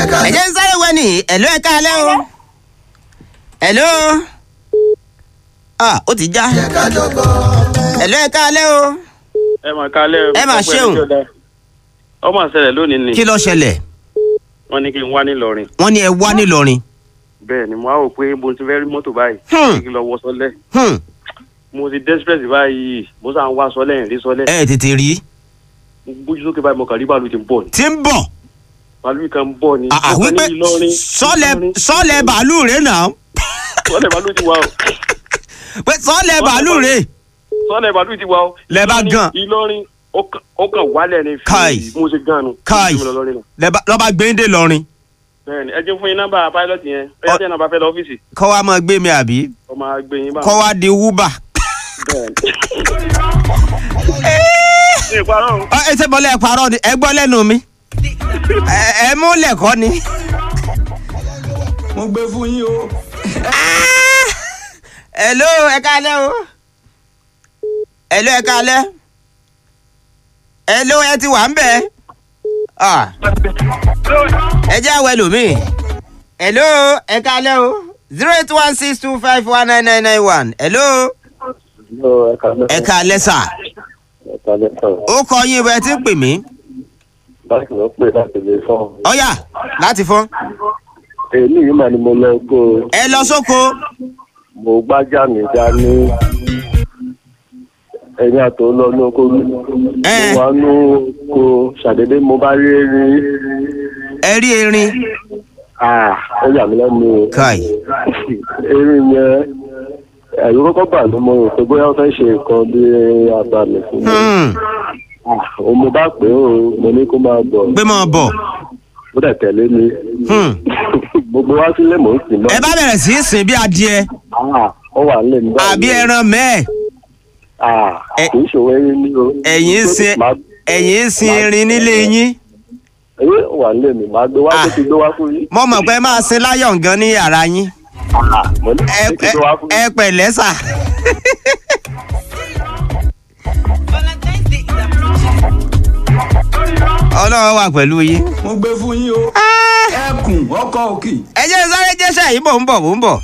ẹ jẹ́ ń sáré wẹ́ ní ẹ̀lú ẹ̀ káalẹ́ o ẹ̀lú ah ó ti já ẹ̀lú ẹ̀ káalẹ́ o ẹ mà kálẹ̀ Ẹ mà ṣeun. ọmọ àṣẹlẹ̀ lónìí ni kí ló ṣẹlẹ̀ wọ́n ní kí n wá nílọrin wọ́n ní ẹ wá nílọrin bẹ́ẹ̀ ni mo á rò pé mo ti fẹ́ rí mọ́tò báyìí Hmm. kí n lọ wọ sọlẹ̀ Hmm, mo ti desperate báyìí mo sàn wá sọlẹ̀ rí sọlẹ̀ ẹ tètè rí mo gbójú sókè báyìí mo kàn rí bàálù ti ń bọ̀ ni tí ń bọ̀ bàálù kan ń bọ̀ ni Ah, ah, mo kàn wípé ní Ìlọrin sọ́lẹ̀ Ìlọrin. sọ́lẹ̀ bàálù rẹ̀ náà sọlẹ̀ bàálù ti wà o pé sọ́lẹ̀ bàálù rẹ̀ sọlẹ̀ bàálù ti wà o Lẹ bá Ìlọrin- gan. Ìlọrin ó kàn- ó kàn wálẹ̀ ni Kai. fi mo ṣe gan nu Kai. Mo lọ lọ́rin náà. lẹ́bà- lọ́ba gbéńdé lọrin bẹ́ẹ̀ ni ẹ jẹ́ fún yín nọ́mbà pilot yẹn ẹ Ọ- jẹ́ nọ́mbà fẹ́ lọ ọ́fíìsì kọ́ wa máa gbé mi àbí ọmọ àgbẹ̀ yín bá kọ́ wa di wúbà. bẹ́ẹ̀ ni. ní ìparọ́ o. Ọ, ẹ ṣe bọ́lá ẹ parọ́ ni ẹ gbọ́ lẹ́nu mi ẹ ẹ mú lẹ̀kọ́ ni. mo gbé fún yín o. hello ẹ káalẹ́ o hello ẹ káalẹ́ hello ẹ ti wà ń bẹ̀ Ah, ẹ jẹ́ àwẹ̀ lómi hello ẹ káalẹ́ o zero eight one six two five one nine nine nine one hello ẹ káalẹ́ sà ó kọ yín bẹ́ẹ̀ tí ń pè mí báńkì ló pè láti lè fọ́n. ọ̀yà láti fọ́n èmi yìí mà ni mo lọ kó o. ẹ lọ sóko mo gbájà mi dání ẹ̀yìn àtò lọ ní oko mi. Ẹ. mo wá ní oko ṣàdédé mo bá rí erin. ẹ rí erin Ah, ó yà mí lẹ́nu o. Kai. erin yẹn ẹ̀rù kọ́kọ́ bà mí mo rò pé bóyá ó fẹ́ ṣe nǹkan bí abàmì fún mi. Hmm, Ah, òun mo bá pè é o mo ní kó máa bọ̀ gbé mọ́ bọ̀ ó dẹ̀ tẹ̀lé mi. Hmm. gbogbo wa sílé mò ń sìn náà. ẹ bá bẹ̀rẹ̀ sí í sìn bí adìẹ Ah, ó wà nílé mi báyìí. àbí ẹran mẹ́ẹ̀ Ah, Ẹ- kì í ṣòwò erin ní o. ẹ̀yin ń sin Màá- ẹ̀yin ń sin erin nílé yín Ewé wà nílé mi, màá gbé wá Ah. tó ti gbé wá fún yín. mo mọ̀ pé máa sin láyọ̀ gan ní yàrá yín Ah, mo ní ẹ kí ti gbé wá fún ẹ yín. pẹ̀lẹ́ sà. ọlọ́run wà pẹ̀lú yín. mo gbé fún yín o. ẹkùn ọkọ òkè. ẹ jẹ́ sáré jẹ́sẹ̀ yìí bò ń bọ̀ bò ń bọ̀.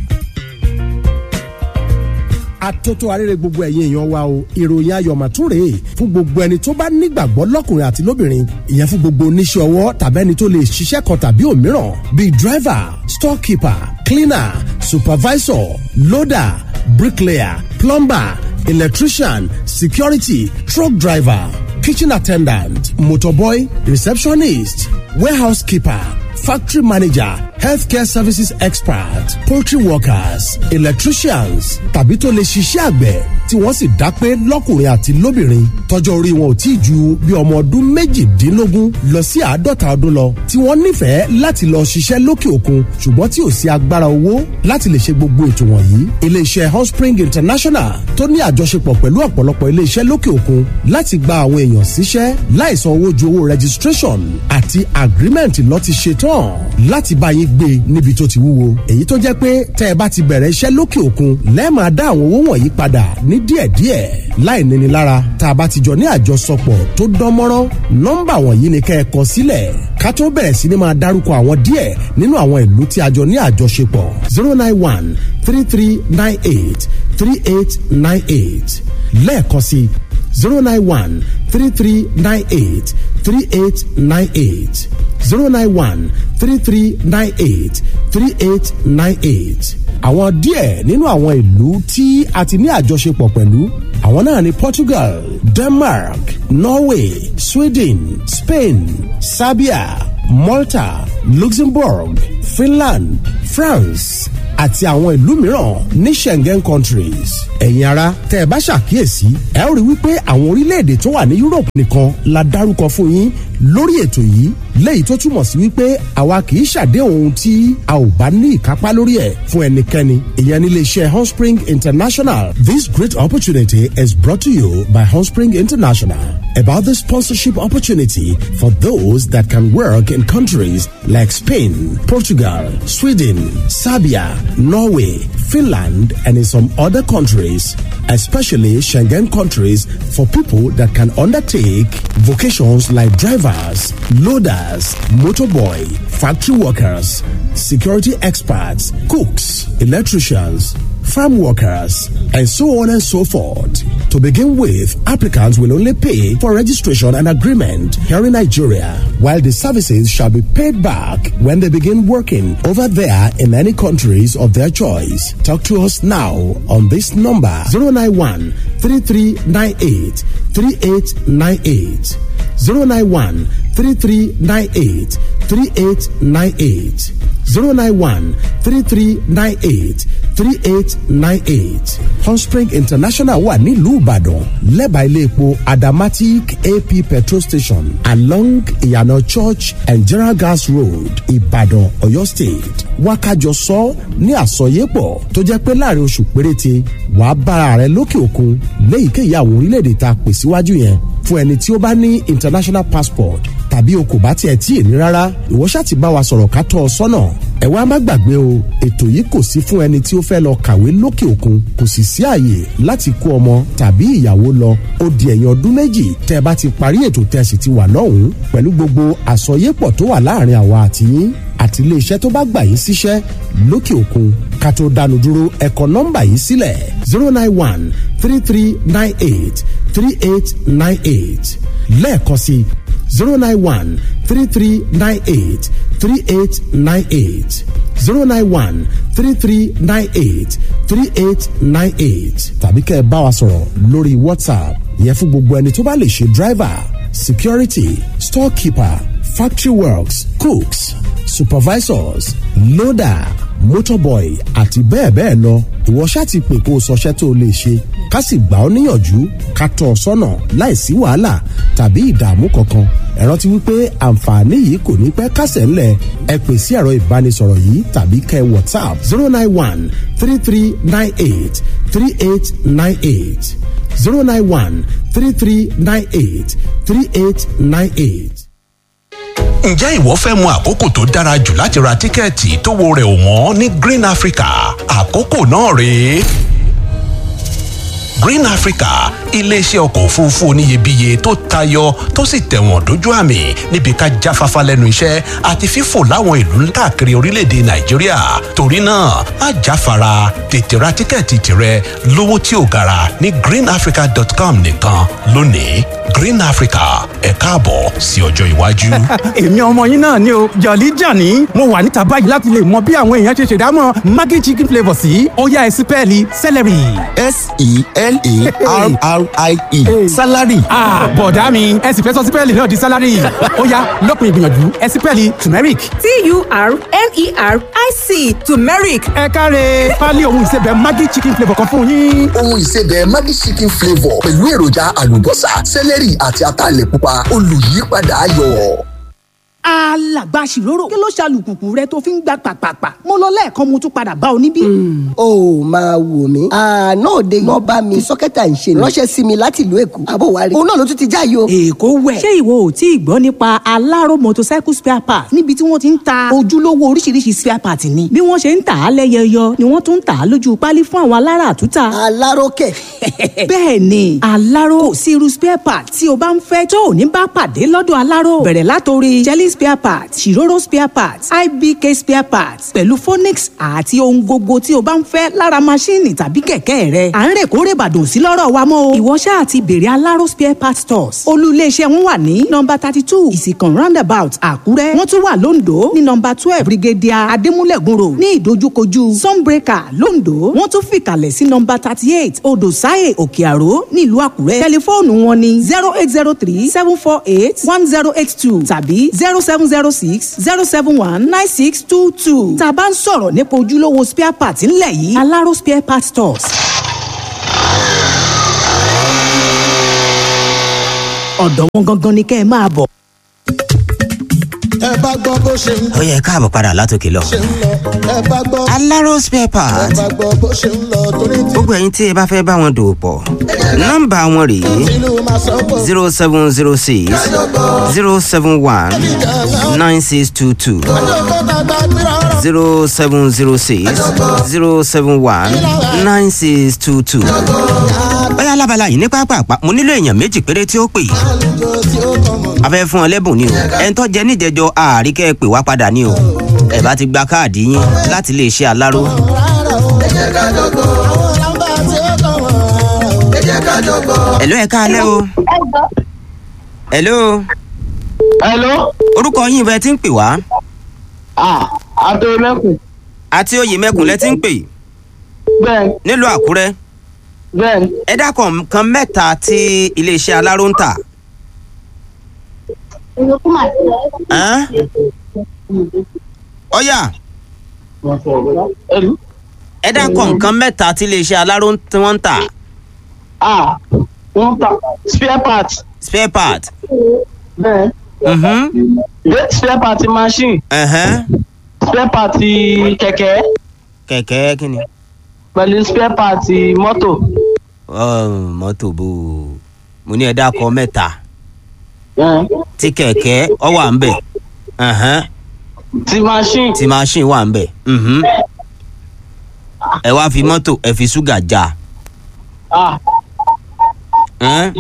atótó arére gbogbo ẹ̀yin èèyàn wa o ìròyìn ayọ̀ màtúrè fún gbogbo ẹni tó bá nígbàgbọ́ lọ́kùnrin àti lóbìnrin ìyẹn fún gbogbo oníṣẹ́ ọwọ́ tàbí ẹni tó lè ṣiṣẹ́ kan tàbí òmíràn bíi driver storekeeper cleaner supervisor loader bricklayer plumber electrician security truck driver kitchen attendant motorboy receptionist warehouse keeper factory manager healthcare services expert poultry workers electricians tàbí tó lè ṣiṣẹ́ àgbẹ̀ tí wọ́n sì dá pé lọ́kùnrin àti lóbìnrin tọjọ́ orí wọn ò tí ì ju bí ọmọ ọdún méjìdínlógún lọ sí àádọ́ta ọdún lọ tí wọ́n nífẹ̀ẹ́ láti lọ ṣiṣẹ́ lókè òkun ṣùgbọ́n tí ò sí agbára owó láti lè ṣe gbogbo ètò wọ̀nyí iléeṣẹ́ hotspring international tó ní àjọṣepọ̀ pẹ̀lú ọ̀pọ̀lọpọ̀ iléeṣẹ́ lókè òkun láti gba àwọn èèyàn síṣẹ́ láìsan owó ju owó registration àti agreement lọ ti ṣe tán láti bá yín gbé níbi tó ti wúwo èyí tó jẹ́ pé tẹ́ ẹ bá ti bẹ̀rẹ̀ iṣẹ́ lókè òkun lẹ́ẹ̀máa dá àwọn owó wọ̀nyí padà ní díẹ̀díẹ̀ láì níni lára tá a bá ti jọ ní àjọsọpọ̀ tó dán mọ́rán nọ́mbà wọ̀nyí ni kẹ́ ẹ kọ sílẹ̀ ká tó bẹ̀rẹ̀ sí ni máa dárúkọ àwọn díẹ̀ nínú àwọn ìlú tí a jọ ní àjọṣepọ̀ zero nine one three three nine eight three eight nine eight lẹ́ẹ̀kan sí zero nine one three three nine eight three eight nine eight zero nine one three three nine eight three eight nine eight. àwọn díẹ̀ nínú àwọn ìlú tí a ti ní àjọṣepọ̀ pẹ̀lú àwọn náà ni Portugal, Denmark, Norway, Sweden, Spain, Serbia, Malta, Luxembourg, Finland, France àti àwọn ìlú mìíràn ní Schengen countries. ẹ̀yin ara tẹ́ ẹ bá ṣàkíyèsí ẹ ó rí wípé àwọn orílẹ̀-èdè tó wà ní Europe nìkan la dárúkọ fún yín lórí ètò yìí léyìí tó túmọ̀ sí wípé àwa kì í ṣàdéhùn ohun tí a ò bá ní ìkápá lórí ẹ̀ fún ẹnikẹ́ni ìyẹn nílé iṣẹ́ Hotspring International. This great opportunity is brought to you by Hotspring International about the sponsorship opportunity for those that can work in countries like Spain, Portugal, Sweden, Serbia, Norway, Finland, and in some other countries. especially Schengen countries for people that can undertake vocations like drivers, loaders, motorboy, factory workers, security experts, cooks, electricians, farm workers, and so on and so forth. To begin with, applicants will only pay for registration and agreement here in Nigeria, while the services shall be paid back when they begin working over there in any countries of their choice. Talk to us now on this number 091 3398 3898. 091 3398 3898. 091 3398 3898. Hotspring International wà nílùú Ìbàdàn lẹ́bàá ilé epo Adamatic AP petrol station along Ìyànà Church and General Gas Road Ìbàdàn Ọ̀yọ́ State. Wákàjọ sọ ní àsọyépọ̀ tó jẹ́ pé láàrin oṣù péréte wàá bára rẹ lókè òkun léyìíkéyìí àwọn orílẹ̀-èdè tá a pè síwájú yẹn fún ẹni tí ó bá ní international passport tàbí o kò bá tiẹ̀ tí ì ní rárá ìwọ ṣáà ti bá wa sọ̀rọ̀ ká tọ́ ọ sọ́nà ẹ wá má gbàgbé o ètò yìí kò sí fún ẹni tí ó fẹ́ lọ kàwé lókè òkun kò sì sí àyè láti kó ọmọ tàbí ìyàwó lọ ó di ẹ̀yìn ọdún méjì tẹ́ ẹ bá ti parí ètò tẹ́ ẹ sì ti wà lọ́hùn-ún pẹ̀lú gbogbo àsọyépọ̀ tó wà láàrin àwa àti yín àti iléeṣẹ́ tó bá gbà yín síṣẹ́ lókè òkun ká tó dánu dúró ẹ kọ nọ́mbà yìí sílẹ̀ zero nine one three three nine eight three eight nine eight lẹ́ẹ̀kan sí zero nine one three three nine eight three eight nine eight zero nine one three three nine eight three eight nine eight tàbí kẹ́ ẹ bá wa sọ̀rọ̀ lórí whatsapp yẹn fún gbogbo ẹni tó bá lè ṣe driver security storekeeper factory works cooks supervisors loader motorboy àti bẹ́ẹ̀ bẹ́ẹ̀ lọ ìwọ ṣáà ti pè kó o sọṣẹ́ tó o lè ṣe ká sì gbà ọ́ níyànjú ká tọ́ ọ sọ́nà láìsí wàhálà tàbí ìdààmú kankan ẹ rántí wípé àǹfààní yìí kò ní pẹ́ kásẹ̀ ńlẹ̀ ẹ pè sí ẹ̀rọ ìbánisọ̀rọ̀ yìí tàbí kẹ́ whatsapp zero nine one three three nine eight three eight nine eight zero nine one three three nine eight three eight nine eight ǹjẹ́ ìwọ fẹ́ mọ àkókò tó dára jù láti ra tíkẹ́ẹ̀tì tó wo rẹ̀ ò wọ́n ní green africa àkókò náà rèé green africa iléeṣẹ́ ọkọ̀ òfurufú oníyebíye tó tayọ tó sì tẹ̀wọ̀n dójú àmì níbi ká jáfáfá lẹ́nu iṣẹ́ àti fífò láwọn ìlú káàkiri orílẹ̀-èdè nàìjíríà torí náà má jáfara tètè ra tíkẹ́ẹ̀tì tirẹ̀ lówó tí ò gara ní greenafrica.com nìkan lónìí green africa ẹ káàbọ̀ sí ọjọ́ iwájú. èmi ọmọ yín náà ni o jọ̀lí jàní mo wà níta báyìí láti lè mọ bí àwọn èèyàn ṣe ṣèdámọ̀ maggi chicken flavour sí ọ̀yá ẹ̀sìn pẹ́ẹ́lí celery. s-e-l-a-r-r-i-e salary. bọ̀dá mi ẹ̀sìn fẹ́ sọ sí pẹ́ẹ́lì náà di salary ọ̀yá lópin ìgbìyànjú ẹ̀sìn pẹ́ẹ́lì turmeric. t-u-r-m-e-r-i-c turmeric ẹ káre pálí ohun ìsebẹ̀ maggi chicken flavour kan fún yín. ohun ìsebẹ̀ maggi chicken flavour pẹ̀lú èròjà àlùbọ́sà sẹ́lẹ̀rì àti ataalẹ̀ pupa olùyípadà ayọ̀. alàgbà ṣìrórò kí ló ṣàlùkùkù rẹ tó fi ń gbà pàpàpà mo lọ lẹ́ẹ̀kan mo tún padà bá ọ níbí. ó máa wò mí àná òde wọn bá mi sọkẹta ń ṣe ránṣẹ́ sí mi láti ìlú èkó àbò wa rí òun náà ló tún ti já yìí o. èkó wẹ̀. ṣé ìwọ ò tí ì gbọ́ nípa aláró motorcycle spare part níbi tí wọ́n ti ń ta ojúlówó oríṣiríṣi spare part ni bí wọ́n ṣe ń tà á lẹ́yẹyọ ni wọ́n tún ń tà á lójú pálí fún àwọn alára àtúntà. aláró kẹ̀. bẹ́ẹ̀ ni aláró kò sí irú spare part tí o bá ń fẹ́ tó ò ní bá pàdé lọ́dọ̀ aláró bẹ̀rẹ̀ látòrí jelly spare part ṣìrórò spare part ibk spare part pẹ̀lú phonix àti ohun gbogbo tí o bá ń fẹ́ lára maṣíìnì tàbí kẹ̀kẹ́ rẹ à ń rè kórè bàdàn sí lọ́rọ̀ wa mọ́ o ìwọ ṣáà ti bèrè aláró spare part stores olú iléeṣẹ́ wọn wà ní nọmba thirty two ìsìkàn roundabout àkúrẹ́ wọ́n tún wà lóńdó ní nọmba twelve brigadier adémúlẹ̀gùn road ní ìdojúkojú sunbreaker lóńdó wọ́n tún fìkàlẹ̀ sí nọmba thirty eight odò sáyè òkè àró nílùú àkúrẹ́ tẹlifóònù wọn ní zero eight zero three seven four eight one zero eight two tàbí zero seven zero six zero seven one nine six two two tá a bá ń sọ̀rọ̀ nípa ojúlówó spare part ńlẹ̀ yìí aláró spare part stores. ọ̀dọ̀ wọn gangan ni kẹ́ ẹ máa bọ̀. ẹ bá gbọ́ bó ṣe ń ó yẹ káàbọ̀ padà látòkè lọ. ṣe ń lọ ẹ bá gbọ́ aláró spare ẹ part bá gbọ́ bó ṣe ń lọ torí tí gbogbo ẹ̀yin tí ẹ bá fẹ́ bá wọn dòwò pọ̀ nọ́mbà wọn rèé ìlú máa sọ pé zero seven zero six zero seven one nine six two two ọjọ́ kọ́ta gba gbéra ọ̀rọ̀ zero seven zero six zero seven one nine six two two. bóyá lábala yìí ní pápá mo nílò èèyàn méjì péré tí ó pè é a fẹ́ fún ọ lẹ́bùn ni o ẹni tó jẹ níjẹjọ ààrí kẹ́ ẹ pè wá padà ni o ẹ bá ti gba káàdì yín láti lè ṣe aláró. ẹ̀ló ẹ̀ káalẹ́ o. ẹ̀ló. Hello. orúkọ yín bẹ ti ń pè wá. Ah, Adémẹ́kùn. àti oyè mẹ́kùn lẹ ti ń pè. Bẹ́ẹ̀. nílùú àkúrẹ́. Bẹ́ẹ̀. ẹ dákọ̀ nǹkan mẹ́ta tí iléeṣẹ́ aláró ń tà. Ẹ́n? ọ̀yà ẹ dákọ̀ nǹkan mẹ́ta tí iléeṣẹ́ aláró ń- tí wọ́n ń tà. Ah, wọ́n ta spare part. spare part. Bẹ́ẹ̀. Mhm. Bẹ́ẹ̀ spare part machine. Ẹ̀hẹ́n. Spare part kẹ̀kẹ́. kẹ̀kẹ́ kí ni. Pẹ̀lú spare part mọ́tò. Ọ̀, mọ́tò bò ó. mo ní ẹ dákọ̀ mẹ́ta. tí kẹ̀kẹ́ ọ wà ń bẹ̀. Ẹ̀hẹ́n. Ti machine. tí machine wà ń bẹ̀. Mhm. ẹ wá fi mọ́tò ẹ fi ṣúgà já. Ah, Ẹ́n?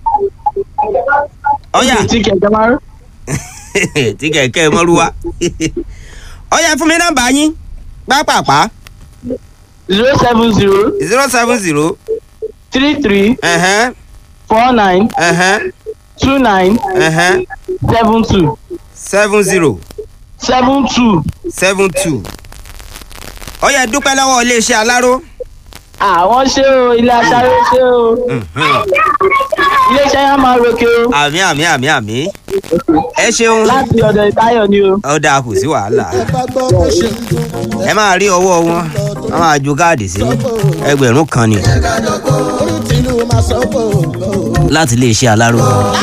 ọ̀yà tí kẹ̀kẹ́ máa ń. tí kẹ̀kẹ́ mọ́rúwá. ọ̀yà fún mi nọ́mbà yín pápápá. zero seven zero. zero seven zero. three three. Ẹ̀hẹ́n. four nine. Ẹ̀hẹ́n. two nine. Ẹ̀hẹ́n. seven two. seven zero. seven two. seven two. ọ̀yà dúpẹ́ lọ́wọ́ iléeṣẹ́ aláró. àwọn ṣé o ilé aṣáré ṣé o ilé iṣẹ́ yẹn máa roke o àmì àmì àmì àmì. ẹ ṣeun. láti ọ̀dọ̀ ìtayọ̀ ni o. ó dáa kò sí wàhálà. ẹ máa rí ọwọ́ wọn wọ́n máa ju káàdì sí ẹgbẹ̀rún kan ni tìlú máa sọ pé láti iléeṣẹ́ aláró.